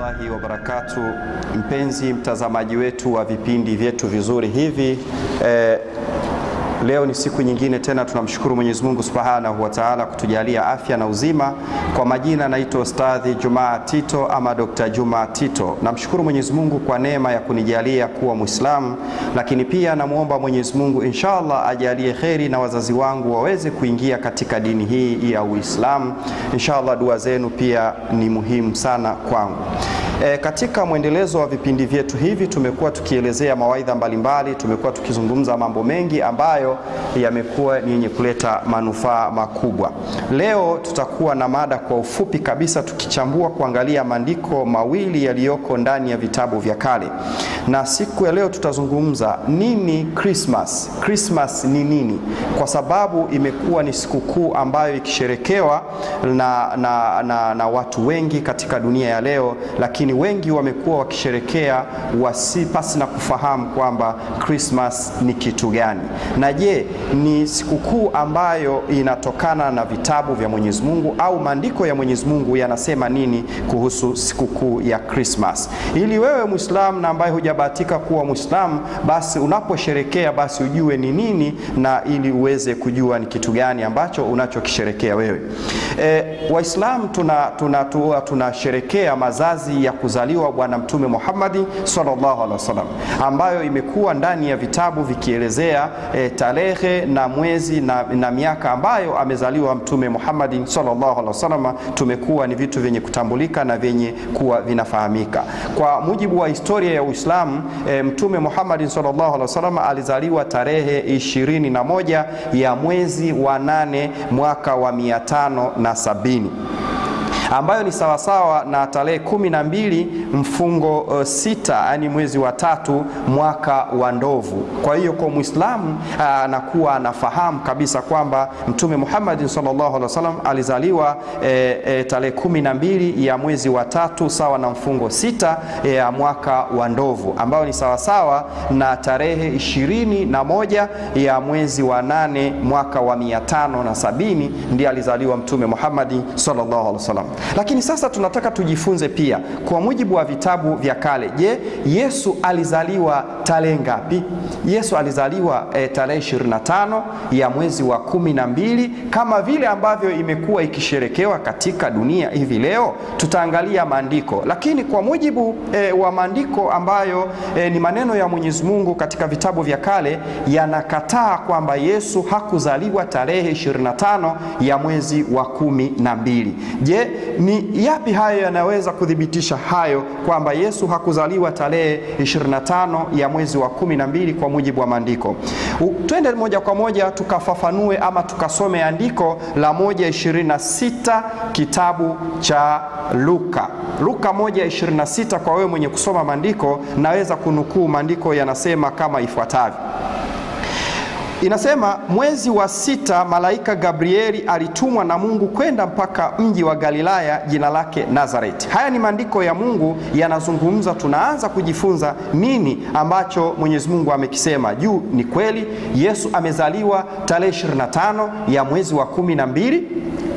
warahmatullahi wabarakatu. Mpenzi mtazamaji wetu wa vipindi vyetu vizuri hivi eh, leo ni siku nyingine tena, tunamshukuru Mwenyezi Mungu Subhanahu wa Ta'ala kutujalia afya na uzima. Kwa majina naitwa Ustadhi Jumaa Tito ama Dr. Juma Tito. Namshukuru Mwenyezi Mungu kwa neema ya kunijalia kuwa Muislamu, lakini pia namwomba Mwenyezi Mungu inshallah ajalie kheri na wazazi wangu waweze kuingia katika dini hii ya Uislamu. Inshallah dua zenu pia ni muhimu sana kwangu. E, katika mwendelezo wa vipindi vyetu hivi tumekuwa tukielezea mawaidha mbalimbali, tumekuwa tukizungumza mambo mengi ambayo yamekuwa ni yenye kuleta manufaa makubwa. Leo tutakuwa na mada kwa ufupi kabisa, tukichambua kuangalia maandiko mawili yaliyoko ndani ya vitabu vya kale, na siku ya leo tutazungumza nini Christmas. Christmas ni nini? Kwa sababu imekuwa ni sikukuu ambayo ikisherekewa na, na, na, na watu wengi katika dunia ya leo, lakini wengi wamekuwa wakisherekea wasipasi na kufahamu kwamba Christmas ni kitu gani, na je, ni sikukuu ambayo inatokana na vitabu vya Mwenyezi Mungu au maandiko ya Mwenyezi Mungu yanasema nini kuhusu sikukuu ya Christmas? Ili wewe Muislamu na ambaye hujabahatika kuwa Muislamu, basi unaposherekea basi ujue ni nini, na ili uweze kujua ni kitu gani ambacho unachokisherekea wewe. E, Waislamu tunasherekea tuna, tuna, tuna mazazi ya kuzaliwa Bwana Mtume Muhammadi sallallahu alaihi wasallam, ambayo imekuwa ndani ya vitabu vikielezea e, tarehe na mwezi na, na miaka ambayo amezaliwa Mtume Muhammadi sallallahu alaihi wasallam. Tumekuwa ni vitu vyenye kutambulika na vyenye kuwa vinafahamika kwa mujibu wa historia ya Uislamu. E, Mtume Muhammadi sallallahu alaihi wasallam alizaliwa tarehe ishirini na moja ya mwezi wa nane mwaka wa mia tano na sabini ambayo ni sawasawa na tarehe kumi na mbili mfungo uh, sita yani mwezi wa tatu mwaka wa ndovu. Kwa hiyo kwa Muislamu anakuwa uh, anafahamu kabisa kwamba Mtume Muhammad sallallahu alaihi wasallam alizaliwa e, e, tarehe kumi na mbili ya mwezi wa tatu sawa na mfungo sita ya e, mwaka wa ndovu ambayo ni sawasawa na tarehe ishirini na moja ya mwezi wa nane mwaka wa mia tano na sabini ndiye alizaliwa Mtume Muhammad sallallahu alaihi wasallam. Lakini sasa tunataka tujifunze pia kwa mujibu wa vitabu vya kale. Je, Yesu alizaliwa tarehe ngapi? Yesu alizaliwa e, tarehe 25 ya mwezi wa kumi na mbili kama vile ambavyo imekuwa ikisherekewa katika dunia hivi leo. Tutaangalia maandiko, lakini kwa mujibu e, wa maandiko ambayo e, ni maneno ya Mwenyezi Mungu katika vitabu vya kale yanakataa kwamba Yesu hakuzaliwa tarehe 25 ya mwezi wa kumi na mbili. Je, ni yapi hayo yanaweza kuthibitisha hayo kwamba Yesu hakuzaliwa tarehe 25 ya mwezi wa kumi na mbili kwa mujibu wa maandiko? Twende moja kwa moja tukafafanue ama tukasome andiko la 1:26 kitabu cha Luka. Luka 1:26. Kwa wewe mwenye kusoma maandiko, naweza kunukuu maandiko yanasema kama ifuatavyo. Inasema mwezi wa sita malaika Gabrieli alitumwa na Mungu kwenda mpaka mji wa Galilaya jina lake Nazareti. Haya ni maandiko ya Mungu yanazungumza, tunaanza kujifunza nini ambacho Mwenyezi Mungu amekisema juu. Ni kweli Yesu amezaliwa tarehe 25 ya mwezi wa kumi na mbili.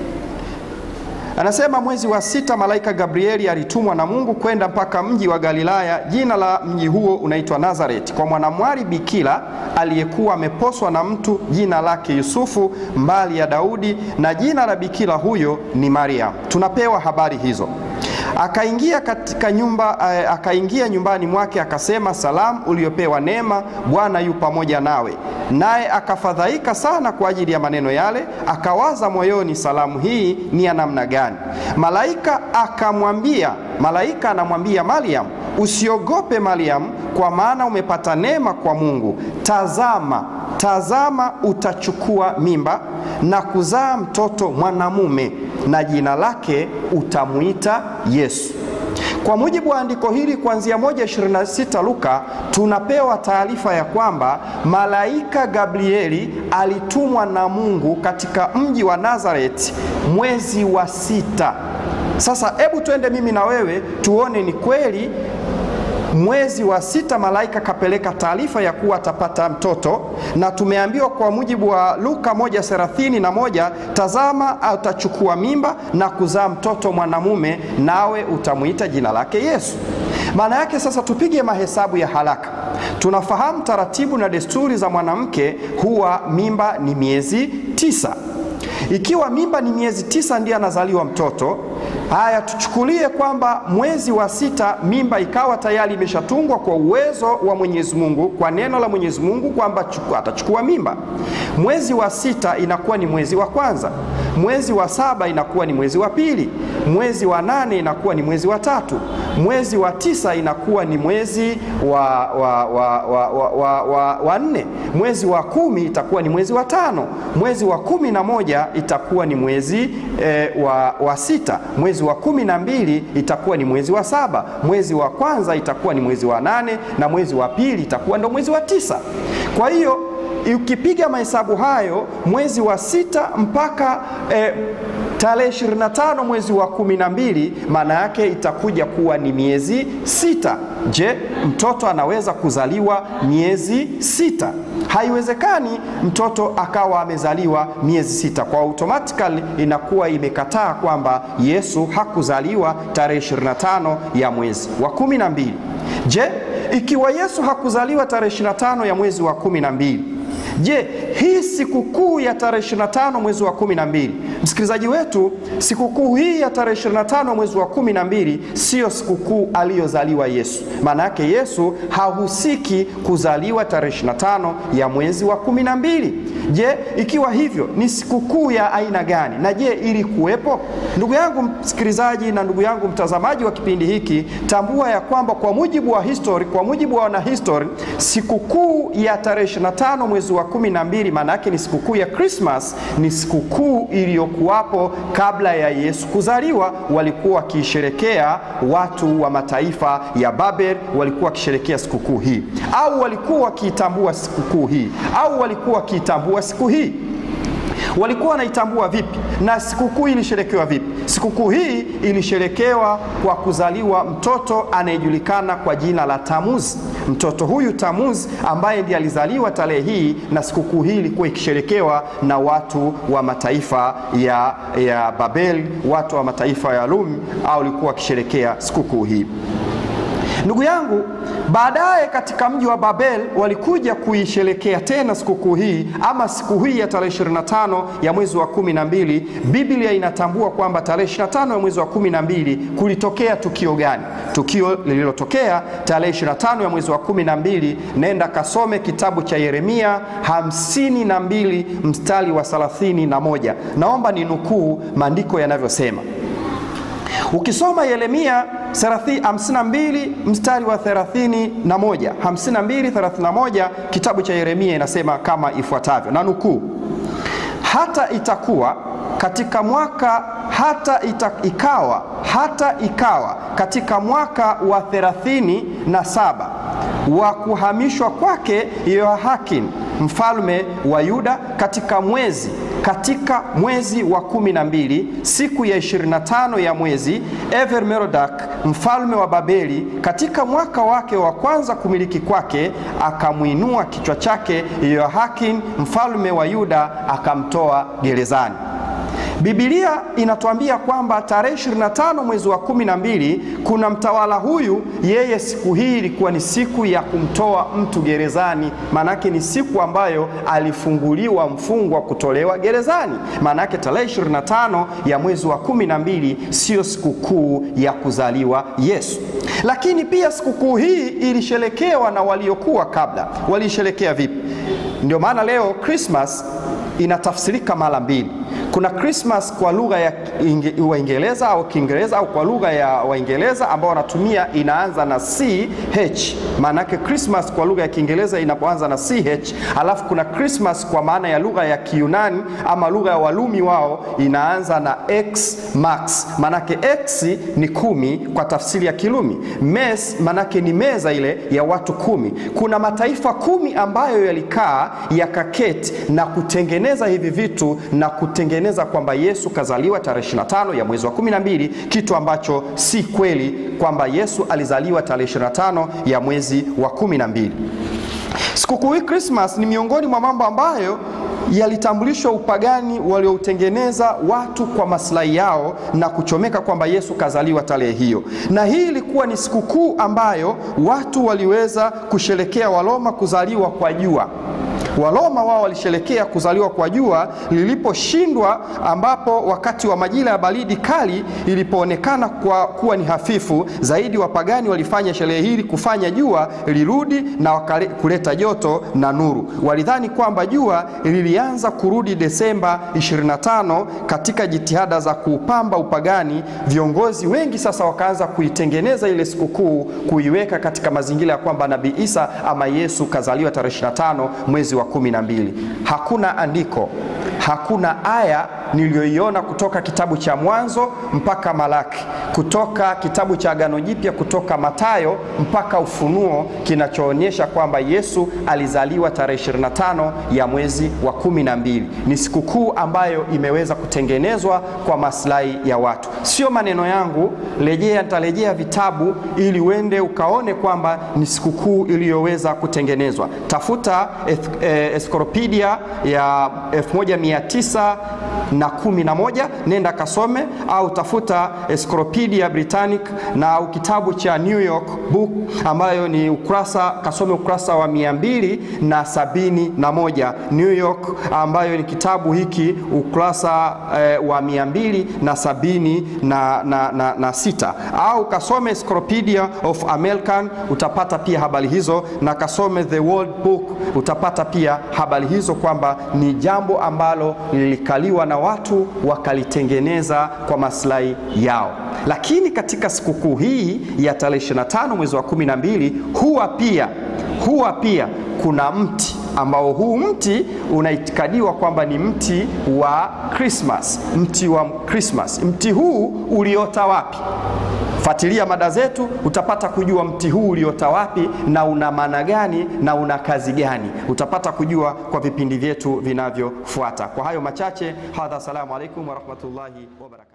Anasema mwezi wa sita malaika Gabrieli alitumwa na Mungu kwenda mpaka mji wa Galilaya, jina la mji huo unaitwa Nazareti, kwa mwanamwali bikira aliyekuwa ameposwa na mtu jina lake Yusufu, mbali ya Daudi, na jina la bikira huyo ni Mariam. Tunapewa habari hizo. Akaingia katika nyumba, akaingia nyumbani mwake akasema, salamu uliopewa neema, Bwana yu pamoja nawe. Naye akafadhaika sana kwa ajili ya maneno yale, akawaza moyoni, salamu hii ni ya namna gani? Malaika akamwambia, malaika anamwambia Mariam, usiogope Mariam, kwa maana umepata neema kwa Mungu. Tazama, tazama, utachukua mimba na kuzaa mtoto mwanamume, na jina lake utamwita Yesu. Kwa mujibu wa andiko hili kuanzia 1:26 Luka, tunapewa taarifa ya kwamba malaika Gabrieli alitumwa na Mungu katika mji wa Nazareti mwezi wa sita. Sasa hebu twende mimi na wewe tuone ni kweli mwezi wa sita malaika kapeleka taarifa ya kuwa atapata mtoto, na tumeambiwa kwa mujibu wa Luka 1:31 tazama, atachukua mimba na kuzaa mtoto mwanamume, nawe utamwita jina lake Yesu. Maana yake sasa, tupige mahesabu ya haraka. Tunafahamu taratibu na desturi za mwanamke, huwa mimba ni miezi tisa. Ikiwa mimba ni miezi tisa ndiye anazaliwa mtoto. Haya, tuchukulie kwamba mwezi wa sita mimba ikawa tayari imeshatungwa kwa uwezo wa Mwenyezi Mungu, kwa neno la Mwenyezi Mungu kwamba atachukua mimba. Mwezi wa sita inakuwa ni mwezi wa kwanza, mwezi wa saba inakuwa ni mwezi wa pili, mwezi wa nane inakuwa ni mwezi wa tatu, mwezi wa tisa inakuwa ni mwezi wa, wa, wa, wa, wa, wa, wa, wa nne, mwezi wa kumi itakuwa ni mwezi wa tano, mwezi wa kumi na moja itakuwa ni mwezi eh, wa, wa sita, mwezi wa kumi na mbili itakuwa ni mwezi wa saba, mwezi wa kwanza itakuwa ni mwezi wa nane na mwezi wa pili itakuwa ndo mwezi wa tisa. Kwa hiyo ukipiga mahesabu hayo mwezi wa sita mpaka eh, tarehe 25 mwezi wa kumi na mbili maana yake itakuja kuwa ni miezi sita. Je, mtoto anaweza kuzaliwa miezi sita? Haiwezekani mtoto akawa amezaliwa miezi sita, kwa automatically inakuwa imekataa kwamba Yesu hakuzaliwa tarehe 25 ya mwezi wa kumi na mbili. Je, ikiwa Yesu hakuzaliwa tarehe 25 ya mwezi wa kumi na mbili Je, hii sikukuu ya tarehe 25 mwezi wa 12, msikilizaji wetu, sikukuu hii ya tarehe 25 mwezi wa 12 siyo sikukuu aliyozaliwa Yesu. Maana yake Yesu hahusiki kuzaliwa tarehe 25 ya mwezi wa 12. Je, ikiwa hivyo ni sikukuu ya aina gani? Na je, ili kuwepo? Ndugu yangu msikilizaji na ndugu yangu mtazamaji wa kipindi hiki, tambua ya kwamba kwa mujibu wa history, kwa mujibu wa wanahistory, sikukuu ya tarehe 25 mwezi wa 12 maana yake ni sikukuu ya Christmas, ni sikukuu iliyokuwapo kabla ya Yesu kuzaliwa. Walikuwa wakiisherekea watu wa mataifa ya Babel, walikuwa wakisherekea sikukuu hii, au walikuwa wakiitambua sikukuu hii, au walikuwa wakiitambua siku hii walikuwa wanaitambua vipi na sikukuu hii ilisherekewa vipi? Sikukuu hii ilisherekewa kwa kuzaliwa mtoto anayejulikana kwa jina la Tamuzi. Mtoto huyu Tamuzi ambaye ndiye alizaliwa tarehe hii, na sikukuu hii ilikuwa ikisherekewa na watu wa mataifa ya, ya Babeli, watu wa mataifa ya Rumi, au walikuwa wakisherekea sikukuu hii. Ndugu yangu, baadaye katika mji wa Babel walikuja kuisherekea tena sikukuu hii ama siku hii ya tarehe 25 ya mwezi wa 12. Biblia inatambua kwamba tarehe 25 ya mwezi wa 12 kulitokea tukio gani? Tukio lililotokea tarehe 25 ya mwezi wa 12, nenda kasome kitabu cha Yeremia 52 mstari wa 31. Naomba ni nukuu maandiko yanavyosema. Ukisoma Yeremia 52 mstari wa 31, 52 31, kitabu cha Yeremia inasema kama ifuatavyo, na nukuu: hata itakuwa katika mwaka hata ita, ikawa hata ikawa katika mwaka wa 37 wa kuhamishwa kwake Yehoyakin mfalme wa Yuda katika mwezi katika mwezi wa kumi na mbili siku ya 25 ya mwezi Evermerodak mfalme wa Babeli katika mwaka wake wa kwanza kumiliki kwake akamwinua kichwa chake Yehoyakin mfalme wa Yuda akamtoa gerezani. Biblia inatuambia kwamba tarehe 25 mwezi wa 12 kuna mtawala huyu, yeye siku hii ilikuwa ni siku ya kumtoa mtu gerezani. Maanake ni siku ambayo alifunguliwa mfungwa kutolewa gerezani. Maanake tarehe 25 ya mwezi wa 12 siyo sikukuu ya kuzaliwa Yesu. Lakini pia sikukuu hii ilisherekewa na waliokuwa kabla. Waliisherekea vipi? Ndio maana leo Christmas inatafsirika mara mbili. Kuna Christmas kwa lugha ya Waingereza au Kiingereza au kwa lugha ya Waingereza ambao wanatumia inaanza na ch, maana yake Christmas kwa lugha ya Kiingereza inapoanza na ch. Alafu kuna Christmas kwa maana ya lugha ya Kiyunani ama lugha ya Walumi wao inaanza na x max, maana yake x ni kumi kwa tafsiri ya Kilumi. Mes maana yake ni meza ile ya watu kumi. Kuna mataifa kumi ambayo yalikaa yakaketi na kutengeneza hivi vitu na kutengeneza kutengeneza kwamba Yesu kazaliwa tarehe 25 ya mwezi wa 12, kitu ambacho si kweli kwamba Yesu alizaliwa tarehe 25 ya mwezi wa 12. Sikukuu hii Christmas ni miongoni mwa mambo ambayo yalitambulishwa upagani walioutengeneza watu kwa maslahi yao na kuchomeka kwamba Yesu kazaliwa tarehe hiyo, na hii ilikuwa ni sikukuu ambayo watu waliweza kusherekea Waroma kuzaliwa kwa jua. Waroma wao walisherekea kuzaliwa kwa jua liliposhindwa, ambapo wakati wa majira ya baridi kali ilipoonekana kwa kuwa ni hafifu zaidi, wapagani walifanya sherehe hili kufanya jua lirudi na kuleta joto na nuru. Walidhani kwamba jua lilianza kurudi Desemba 25 katika jitihada za kuupamba upagani. Viongozi wengi sasa wakaanza kuitengeneza ile sikukuu, kuiweka katika mazingira ya kwamba Nabii Isa ama Yesu kazaliwa tarehe 25 mwezi wa kumi na mbili. Hakuna andiko, hakuna aya niliyoiona kutoka kitabu cha Mwanzo mpaka Malaki, kutoka kitabu cha Agano Jipya, kutoka Matayo mpaka Ufunuo, kinachoonyesha kwamba Yesu alizaliwa tarehe 25 ya mwezi wa kumi na mbili. Ni sikukuu ambayo imeweza kutengenezwa kwa maslahi ya watu, sio maneno yangu. Rejea, nitarejea vitabu ili uende ukaone kwamba ni sikukuu iliyoweza kutengenezwa. Tafuta Encyclopedia ya 1900 na kumi na moja nenda kasome, au tafuta Encyclopedia Britannic na au kitabu cha New York Book ambayo ni ukurasa kasome ukurasa wa mia mbili na sabini na moja New York ambayo ni kitabu hiki ukurasa eh, wa mia mbili na sabini na, na, na, na sita au kasome Encyclopedia of American utapata pia habari hizo, na kasome The World Book utapata pia habari hizo kwamba ni jambo ambalo lilikaliwa na watu wakalitengeneza kwa maslahi yao. Lakini katika sikukuu hii ya tarehe 25 mwezi wa 12 huwa pia huwa pia kuna mti ambao huu mti unaitikadiwa kwamba ni mti wa Christmas, mti wa Christmas. Mti huu uliota wapi? Fuatilia mada zetu utapata kujua mti huu uliota wapi na una maana gani na una kazi gani. Utapata kujua kwa vipindi vyetu vinavyofuata. Kwa hayo machache, hadha, assalamu alaikum warahmatullahi wabarakatuh.